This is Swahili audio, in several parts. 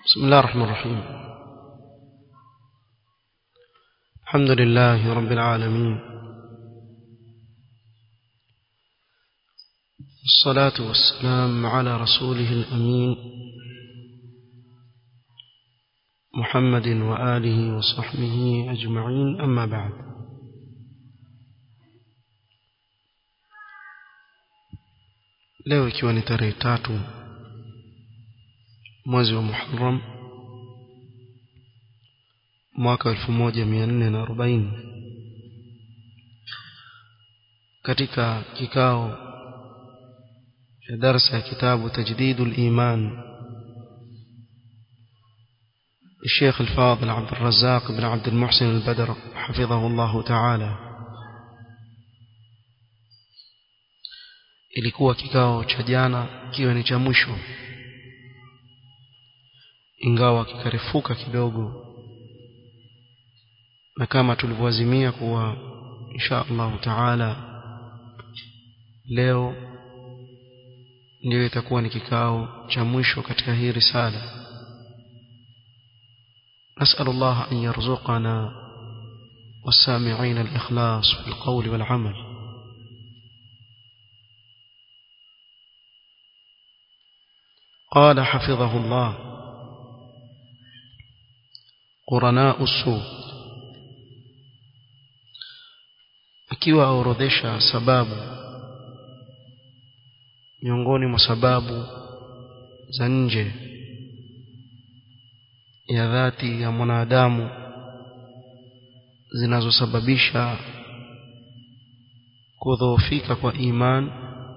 بسم الله الرحمن الرحيم الحمد لله رب العالمين الصلاة والسلام على رسوله الأمين محمد وآله وصحبه أجمعين أما بعد leo ikiwa ni tarehe tatu mwezi wa Muharram mwaka 1440 katika kikao cha darasa ya kitabu tajdidul iman الشيخ الفاضل عبد الرزاق بن عبد المحسن البدر حفظه الله تعالى ilikuwa kikao cha jana kiwe ni cha mwisho ingawa kikarefuka kidogo na kama tulivyoazimia kuwa insha Allah taala leo ndio itakuwa ni kikao cha mwisho katika hii risala نسأل الله أن يرزقنا والسامعين الإخلاص في القول والعمل قال حفظه الله قرناء السوء akiwa aorodhesha sababu miongoni mwa sababu za nje ya dhati ya mwanadamu zinazosababisha kudhoofika kwa iman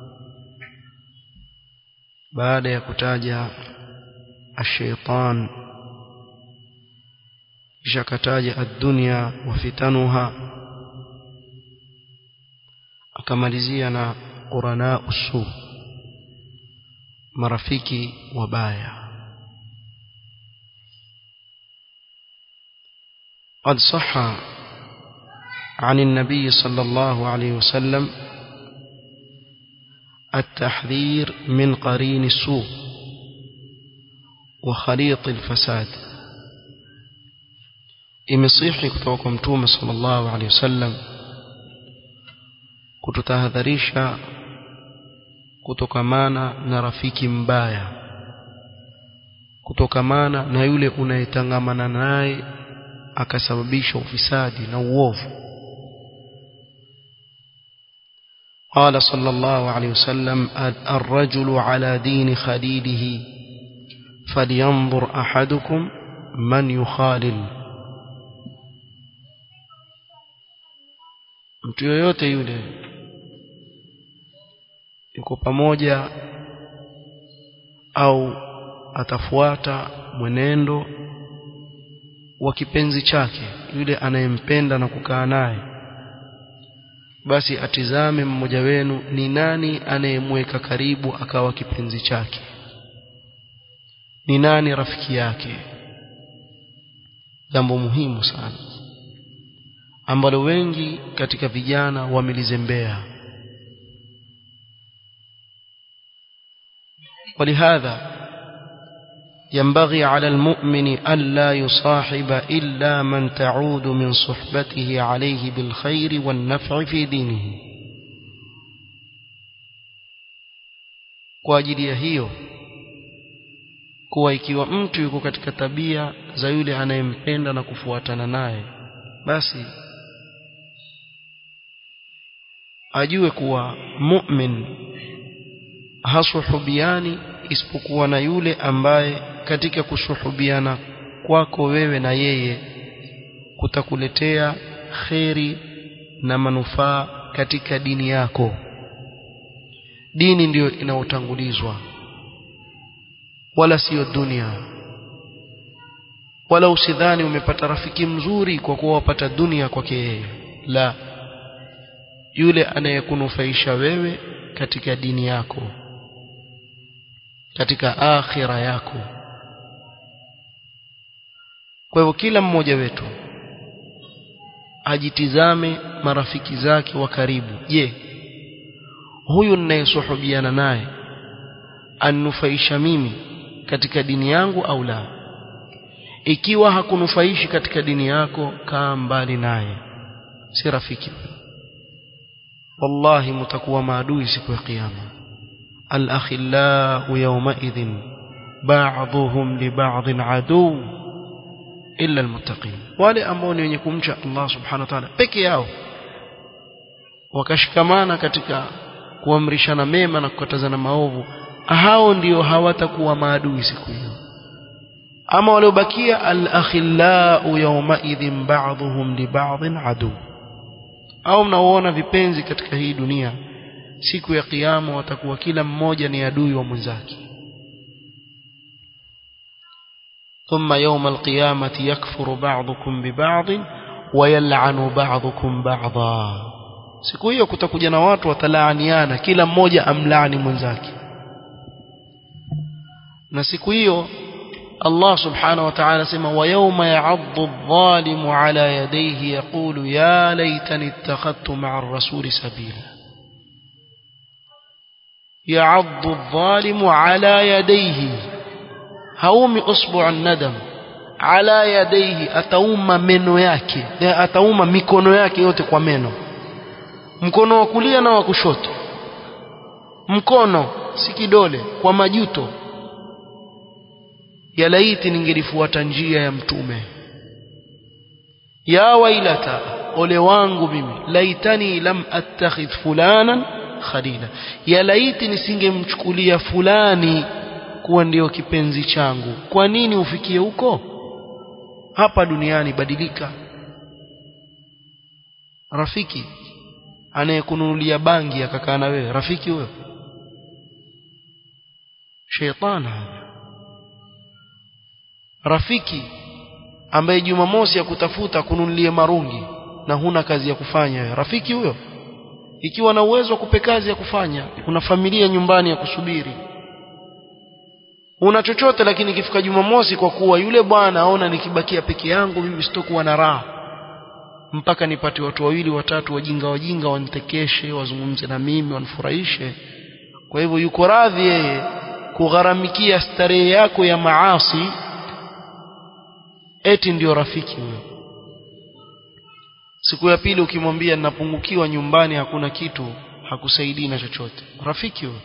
baada ya kutaja ashaitan kisha kataja ad-dunya wa fitanuha akamalizia na qurana usu marafiki wabaya قد صح عن النبي صلى الله عليه وسلم التحذير من قرين السوء وخليط الفساد imesihi kutoka kwa mtume sallallahu alaihi wasallam kututahadharisha kutokamana na rafiki mbaya kutokamana na yule unayetangamana naye akasababisha ufisadi na uovu قال صلى الله عليه وسلم الرجل على دين خليله فلينظر أحدكم من يخالل mtu yoyote yule yuko pamoja au atafuata mwenendo wa kipenzi chake yule anayempenda na kukaa naye basi atizame mmoja wenu ni nani anayemweka karibu akawa kipenzi chake ni nani rafiki yake jambo muhimu sana ambalo wengi katika vijana wamelizembea ولهذا ينبغي على المؤمن ألا يصاحب إلا من تعود من صحبته عليه بالخير والنفع في دينه kwa ajili ya hiyo kuwa ikiwa mtu yuko katika tabia za yule anayempenda na kufuatana naye basi ajue kuwa mu'min hasuhubiani isipokuwa na yule ambaye katika kushuhubiana kwako wewe na yeye kutakuletea kheri na manufaa katika dini yako dini ndiyo inaotangulizwa wala siyo dunia wala usidhani umepata rafiki mzuri kwa kuwa wapata dunia kwake yeye la yule anayekunufaisha wewe katika dini yako katika akhira yako kwa hivyo kila mmoja wetu ajitizame marafiki zake wa karibu je huyu ninayesuhubiana naye anufaisha mimi katika dini yangu au la ikiwa hakunufaishi katika dini yako kaa mbali naye si rafiki wallahi mtakuwa maadui siku ya kiyama al-akhillau yawmaidhin ba'dhuhum li ba'dhin adu illa almuttaqin wale ambao ni wenye kumcha Allah subhanahu wa ta'ala peke yao wakashikamana katika kuamrishana mema na kukatazana maovu hao ndio hawatakuwa maadui siku hiyo ama waliobakia al-akhillau yawmaidhin ba'dhuhum li ba'dhin adu au mnaoona vipenzi katika hii dunia siku ya kiyama watakuwa kila mmoja ni adui wa mwenzake ثم يوم القيامة يكفر بعضكم ببعض ويلعن بعضكم بعضا siku hiyo kutakuja na watu watalaaniana kila mmoja amlaani mwenzake na siku hiyo Allah subhanahu wa ta'ala sema wa yawma ya'addu adh-dhalimu ala yadayhi yaqulu ya laytani ittakhadtu ma'a ar-rasuli sabila ya'addu adh-dhalimu ala yadayhi haumi usbu' nadam ala yadayhi atauma meno yake atauma mikono yake yote kwa meno mkono wa kulia na wa kushoto mkono si kidole kwa majuto ya laiti ningelifuata njia ya mtume ya wailata ole wangu mimi laitani lam attakhidh fulanan khalila ya laiti nisingemchukulia fulani kuwa ndio kipenzi changu kwa nini ufikie huko hapa duniani badilika rafiki anayekununulia bangi akakaa na wewe rafiki huyo sheitani rafiki ambaye jumamosi ya kutafuta kununulie marungi na huna kazi ya kufanya wewe rafiki huyo ikiwa na uwezo wa kupe kazi ya kufanya kuna familia nyumbani ya kusubiri una chochote lakini ikifika jumamosi kwa kuwa yule bwana aona nikibakia peke yangu mimi sitokuwa na raha mpaka nipate watu wawili watatu wajinga wajinga wanitekeshe wazungumze na mimi wanifurahishe kwa hivyo yuko radhi yeye kugharamikia starehe yako ya maasi eti ndio rafiki huyo siku ya pili ukimwambia ninapungukiwa nyumbani hakuna kitu hakusaidii na chochote rafiki huyo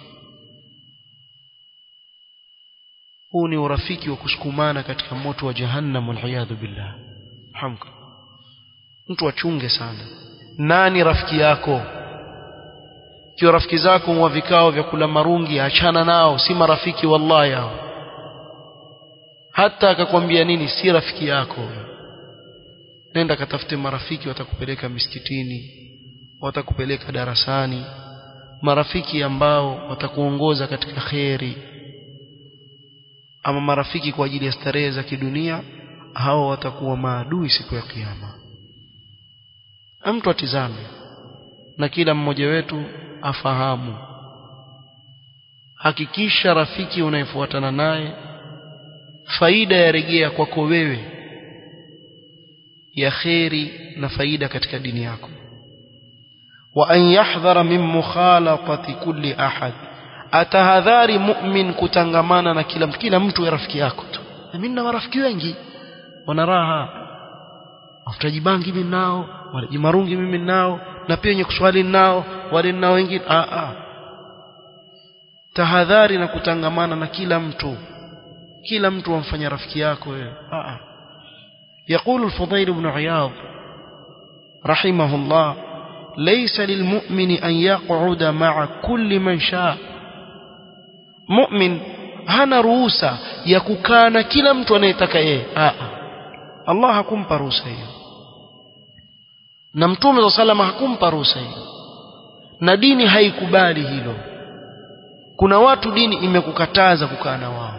huu ni urafiki wa kusukumana katika moto wa jahannam waliyadhu billah hamka mtu achunge sana nani rafiki yako kiwa rafiki zako wa vikao vya kula marungi achana nao si marafiki wallahi hao hata akakwambia nini si rafiki yako nenda katafute marafiki watakupeleka misikitini watakupeleka darasani marafiki ambao watakuongoza katika kheri ama marafiki kwa ajili ya starehe za kidunia hao watakuwa maadui siku ya kiyama mtu atizame na kila mmoja wetu afahamu hakikisha rafiki unayefuatana naye faida yarejea kwako wewe ya kheri na faida katika dini yako wa an yahdhara min mukhalatati kulli ahad atahadhari mu'min kutangamana na kila kila mtu ya rafiki yako tu mimi nina marafiki wengi wana raha wafutaji bangi mimi nao walaji marungi mimi nao na pia wenye kuswali nao wale nao wengine a a tahadhari na kutangamana na kila mtu kila mtu amfanya rafiki yako wewe a a يقول الفضيل بن عياض رحمه الله ليس للمؤمن أن يقعد مع كل من شاء مؤمن hana ruhusa ya kukaa na kila mtu anayetaka yeye Allah hakumpa ruhusa hiyo na mtume wa salama hakumpa ruhusa hiyo na dini haikubali hilo kuna watu dini imekukataza kukaa na wao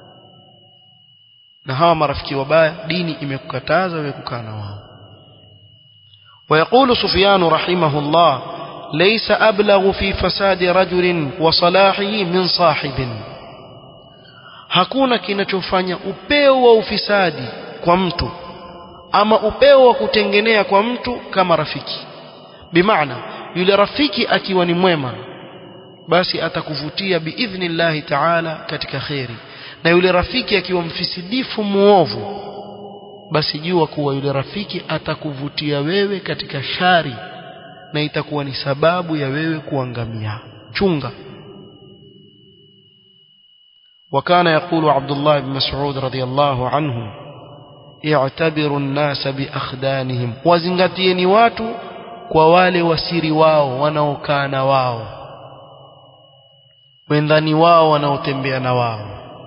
na hawa marafiki wabaya dini imekukataza wewe kukaa na wao ويقول سفيان رحمه الله ليس أبلغ في فساد رجل وصلاحه من صاحب hakuna kinachofanya upeo wa ufisadi kwa mtu ama upeo wa kutengenea kwa mtu kama rafiki bimaana yule rafiki akiwa ni mwema basi atakuvutia biidhnillahi taala katika kheri na yule rafiki akiwa mfisidifu muovu basi jua kuwa yule rafiki atakuvutia wewe katika shari na itakuwa ni sababu ya wewe kuangamia chunga وكان يقول عبد الله بن مسعود رضي الله عنه اعتبروا الناس بأخدانهم وزنغتيني watu kwa wale wasiri wao wanaokaa na wao wendani wao wanaotembea na wao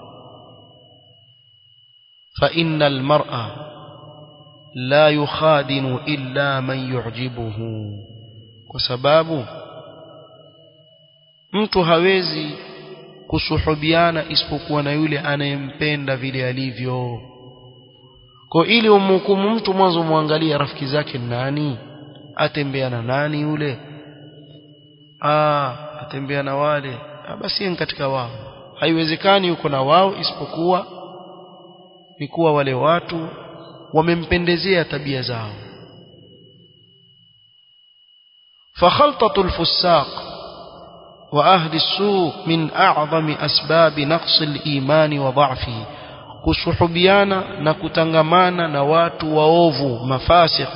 فإن المرأة لا يخادن إلا من يعجبه وسباب mtu hawezi kusuhubiana isipokuwa na yule anayempenda vile alivyo kwa ili umhukumu mtu mwanzo muangalie rafiki zake nani atembea na nani yule ah atembea na wale ah, basi ni katika wao haiwezekani yuko na wao isipokuwa ni kuwa wale watu wamempendezea tabia zao فخلطة الفساق وأهل السوء من أعظم أسباب نقص الإيمان وضعفه kusuhubiana na kutangamana na watu waovu mafasik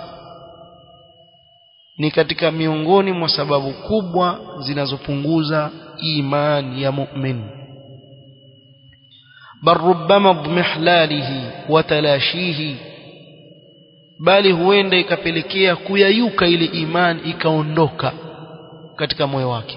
ni katika miongoni mwa sababu kubwa zinazopunguza imani ya mu'min bal rubbama idmihlalihi wa talashihi bali huenda ikapelekea kuyayuka ile imani ikaondoka katika moyo wake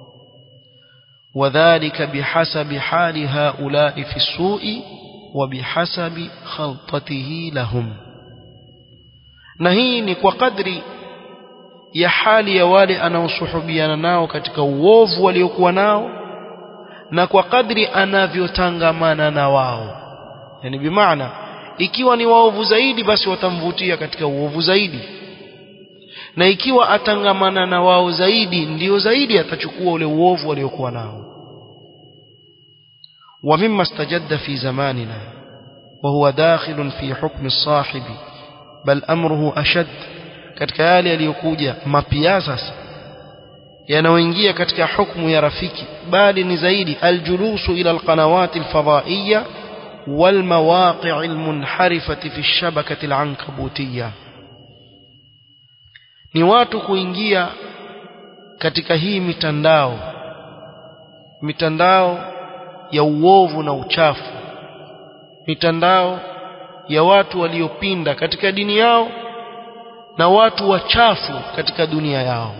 وذلك بحسب حال هؤلاء في السوء وبحسب خلطته لهم na hii ni kwa kadri ya hali ya wale anaosuhubiana nao katika uovu waliokuwa nao na kwa kadri anavyotangamana na wao yani bimaana ikiwa ni waovu zaidi basi watamvutia katika uovu zaidi na ikiwa atangamana na wao zaidi ndio zaidi atachukua ule uovu waliokuwa nao ومما استجد في زماننا وهو داخل في حكم الصاحب بل أمره أشد katika yale yaliyokuja mapia sasa yanayoingia katika hukumu ya rafiki bali ni zaidi aljulusu ila alqanawati alfadaiya والمواقع المنحرفة في الشبكة العنكبوتية ni watu kuingia katika hii mitandao mitandao ya uovu na uchafu mitandao ya watu waliopinda katika dini yao na watu wachafu katika dunia yao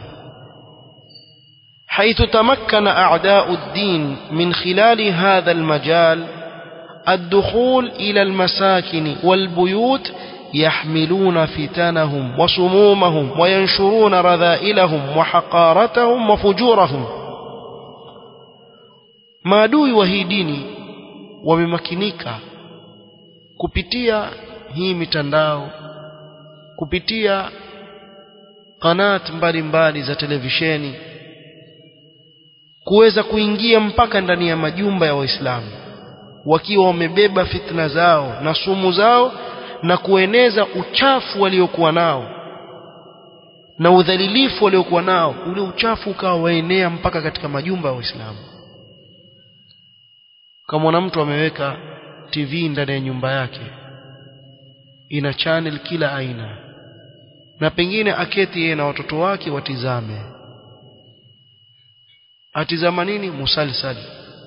حيث تمكن أعداء الدين من خلال هذا المجال الدخول إلى المساكن والبيوت يحملون فتنهم وسمومهم وينشرون رذائلهم وحقارتهم وفجورهم maadui wa hii dini wamemakinika kupitia hii mitandao kupitia kanat mbalimbali za televisheni kuweza kuingia mpaka ndani ya majumba ya waislamu wakiwa wamebeba fitna zao na sumu zao na kueneza uchafu waliokuwa nao na udhalilifu waliokuwa nao ule uchafu ukawa waenea mpaka katika majumba ya waislamu kama mtu ameweka TV ndani ya nyumba yake ina channel kila aina na pengine aketi yeye na watoto wake watizame atizama nini musalsali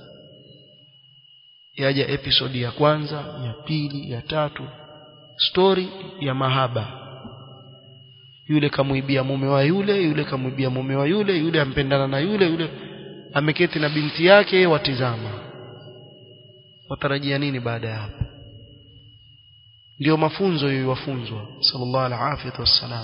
yaja episodi ya kwanza ya pili ya tatu story ya mahaba yule kamuibia mume wa yule yule kamuibia mume wa yule yule ampendana na yule yule ameketi na binti yake watizama watarajia nini baada ya hapo ndio mafunzo yowafunzwa sallallahu alaihi wasallam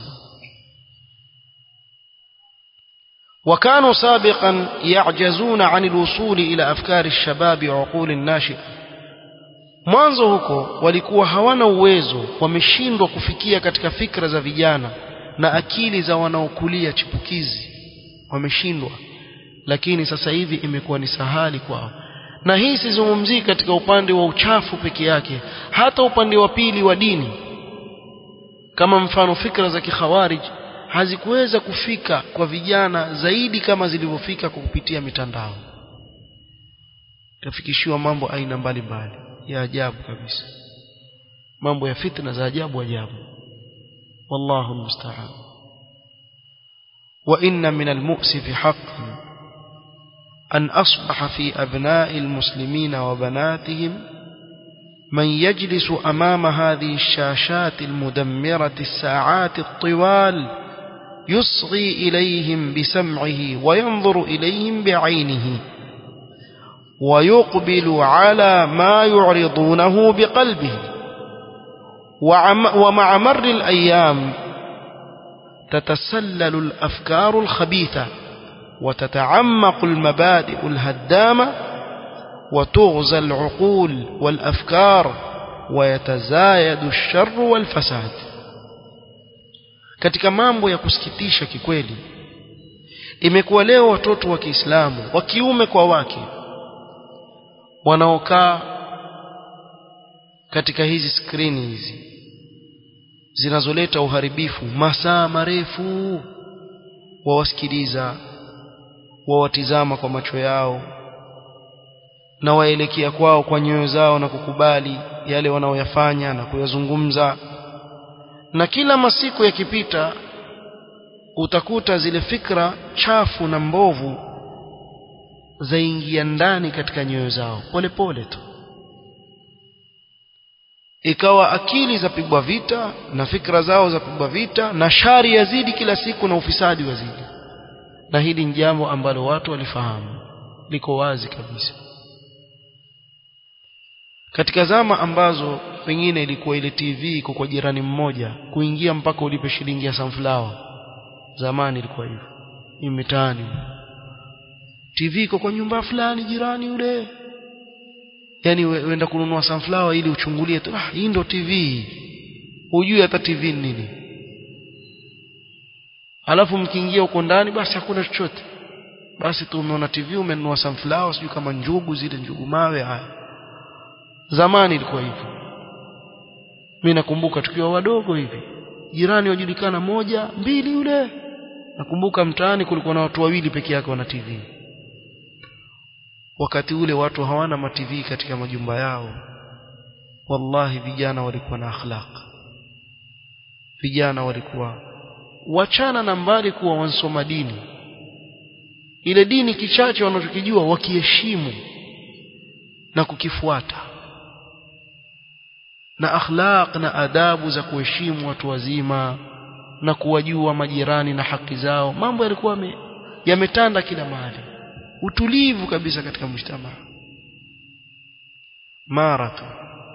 وكانوا سابقا يعجزون عن الوصول إلى أفكار الشباب وعقول الناشئة mwanzo huko walikuwa hawana uwezo wameshindwa kufikia katika fikra za vijana na akili za wanaokulia chipukizi wameshindwa lakini sasa hivi imekuwa ni sahali kwao na hii sizungumzii katika upande wa uchafu peke yake hata upande wa pili wa dini kama mfano fikra za kikhawarij hazikuweza kufika kwa vijana zaidi kama zilivyofika kwa kupitia mitandao tafikishiwa mambo aina mbalimbali ya ajabu kabisa mambo ya fitna za ajabu ajabu wallahu almusta'an wa inna min almu'sif haqqan an asbaha fi abna'i almuslimin wa banatihim من يجلس أمام هذه الشاشات المدمرة الساعات الطوال يصغي إليهم بسمعه وينظر إليهم بعينه ويقبل على ما يعرضونه بقلبه ومع مر الأيام تتسلل الأفكار الخبيثة وتتعمق المبادئ الهدامة وتغزى العقول والأفكار ويتزايد الشر والفساد katika mambo ya kusikitisha kikweli imekuwa leo watoto wa Kiislamu wa kiume kwa wake wanaokaa katika hizi skrini hizi zinazoleta uharibifu masaa marefu wawasikiliza wawatizama kwa macho yao na waelekea kwao kwa nyoyo zao na kukubali yale wanaoyafanya na kuyazungumza na kila masiku yakipita utakuta zile fikra chafu na mbovu zaingia ndani katika nyoyo zao polepole tu ikawa akili zapigwa vita na fikra zao zapigwa vita na shari yazidi kila siku na ufisadi wazidi na hili ni jambo ambalo watu walifahamu liko wazi kabisa katika zama ambazo pengine ilikuwa ile TV iko kwa jirani mmoja kuingia mpaka ulipe shilingi ya sunflower zamani ilikuwa hivyo hii mitaani TV iko kwa nyumba fulani jirani yule yani uenda kununua sunflower ili uchungulie tu ah hii ndo TV hujui hata TV ni nini alafu mkiingia huko ndani basi hakuna chochote basi tu umeona TV umenunua sunflower sijui kama njugu zile njugu mawe haya zamani ilikuwa hivyo mimi nakumbuka tukiwa wadogo hivi jirani wajulikana moja mbili yule nakumbuka mtaani kulikuwa na watu wawili peke yake wana TV wakati ule watu hawana ma TV katika majumba yao wallahi vijana walikuwa na akhlaq vijana walikuwa wachana na mbali kuwa wansoma dini ile dini kichache wanachokijua wakiheshimu na kukifuata na akhlaq na adabu za kuheshimu watu wazima na kuwajua majirani na haki zao mambo yalikuwa yametanda kila mahali utulivu kabisa katika mshtama mara tu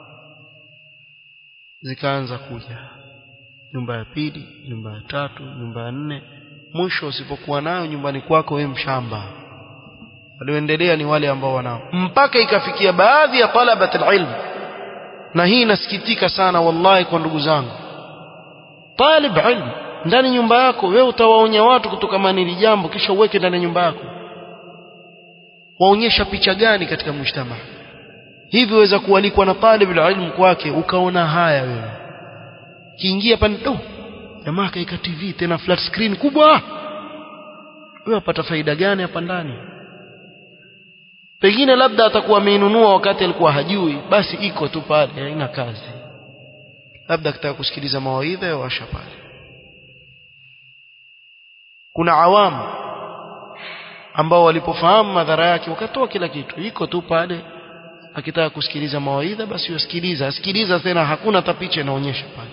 zikaanza kuja nyumba ya pili nyumba ya tatu nyumba ya nne mwisho usipokuwa nayo nyumbani kwako wewe mshamba walioendelea ni wale ambao wanao mpaka ikafikia baadhi ya talabat alilm na hii inasikitika sana wallahi kwa ndugu zangu talib ilm ndani nyumba yako wewe utawaonya watu kutokana hili jambo kisha uweke ndani ya nyumba yako waonyesha picha gani katika mshtama hivi waweza kualikwa na talib ilm kwake ukaona haya wewe kiingia pale do jamaa kaika TV tena flat screen kubwa wewe wapata faida gani hapa ndani pengine labda atakuwa ameinunua wakati alikuwa hajui basi iko tu pale haina kazi labda akitaka kusikiliza mawaidha ya washa pale kuna awamu ambao walipofahamu madhara yake wakatoa kila kitu iko tu pale akitaka kusikiliza mawaidha basi usikiliza asikiliza tena hakuna hata picha inaonyesha pale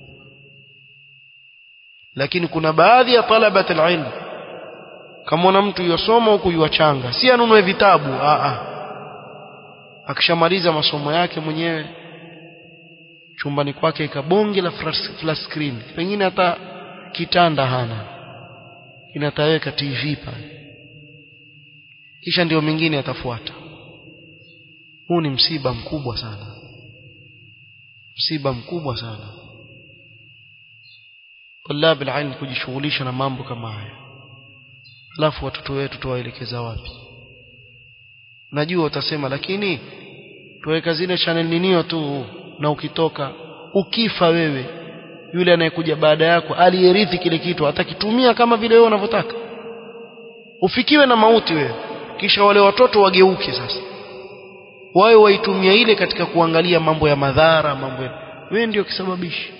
lakini kuna baadhi ya talabat alilm kama mtu yosoma huku yuachanga si anunue vitabu a a akishamaliza masomo yake mwenyewe chumbani kwake ikabonge la flat screen pengine hata kitanda hana kinataweka TV pale kisha ndio mingine atafuata huu ni msiba mkubwa sana msiba mkubwa sana طلاب العلم kujishughulisha na mambo kama haya alafu watoto wetu tuwaelekeza wapi najua utasema lakini tuweka zile channel ninio tu na ukitoka ukifa wewe yule anayekuja baada yako aliyerithi kile kitu atakitumia kama vile wewe unavyotaka ufikiwe na mauti wewe kisha wale watoto wageuke sasa wawe waitumia ile katika kuangalia mambo ya madhara mambo ya wewe ndio kisababishi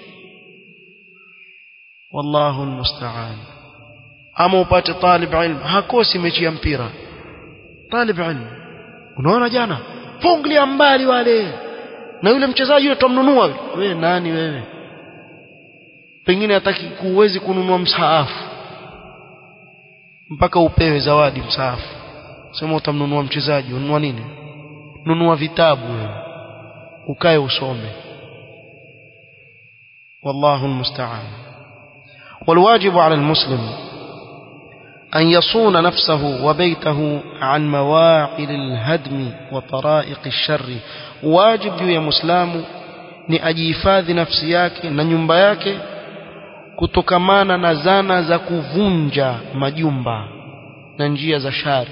wallahu almusta'an ama upate talib ilm hakosi mechi ya mpira talib ilm unaona jana ponglia mbali wale na yule mchezaji yule tumnunua wewe nani wewe pengine hataki kuwezi kununua msaafu mpaka upewe zawadi msaafu sema utamnunua mchezaji ununua nini nunua vitabu wewe ukae usome والله المستعان والواجب على المسلم أن يصون نفسه وبيته عن مواعل الهدم وطرائق الشر واجب يا مسلم ni ajihifadhi nafsi yake na nyumba yake kutokamana na zana za kuvunja majumba na njia za shari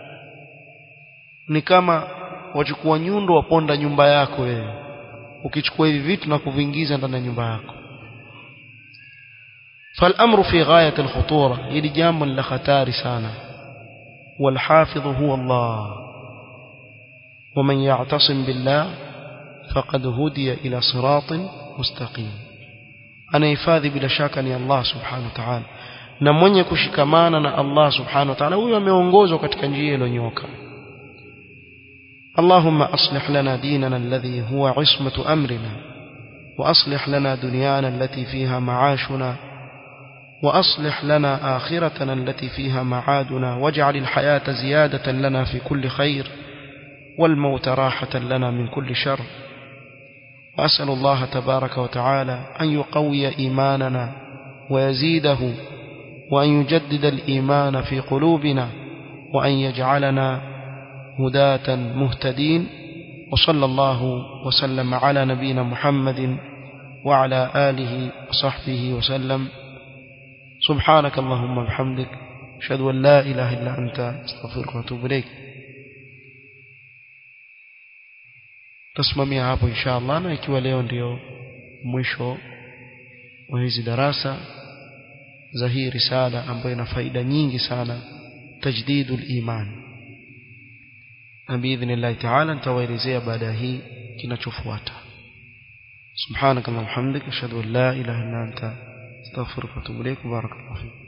ni kama wachukua nyundo waponda nyumba yako wewe ukichukua hivi vitu na kuviingiza ndani ya nyumba yako فالأمر في غاية الخطورة يلي جام لختار سانا والحافظ هو الله ومن يعتصم بالله فقد هدي إلى صراط مستقيم أنا يفاذي بلا شك أن الله سبحانه وتعالى na mwenye kushikamana na Allah subhanahu wa ta'ala huyo ameongozwa katika njia iliyonyoka اللهم أصلح لنا ديننا الذي هو عصمة أمرنا وأصلح لنا دنيانا التي فيها معاشنا وأصلح لنا آخرتنا التي فيها معادنا واجعل الحياة زيادة لنا في كل خير والموت راحة لنا من كل شر وأسأل الله تبارك وتعالى أن يقوي إيماننا ويزيده وأن يجدد الإيمان في قلوبنا وأن يجعلنا هداة مهتدين وصلى الله وسلم على نبينا محمد وعلى آله وصحبه وسلم سبحانك اللهم وبحمدك أشهد أن لا إله إلا أنت أستغفرك وأتوب إليك tasimamia hapo insha allah na ikiwa leo ndio mwisho wa hizi darasa za hii risala ambayo ina faida nyingi sana tajdidu liman na biidhnillahi taala nitawaelezea baada ya hii kinachofuata subhanaka allahumma hamdika ashhadu an la ilaha illa anta astaghfiruka wa atubu ilaik barakallahu fik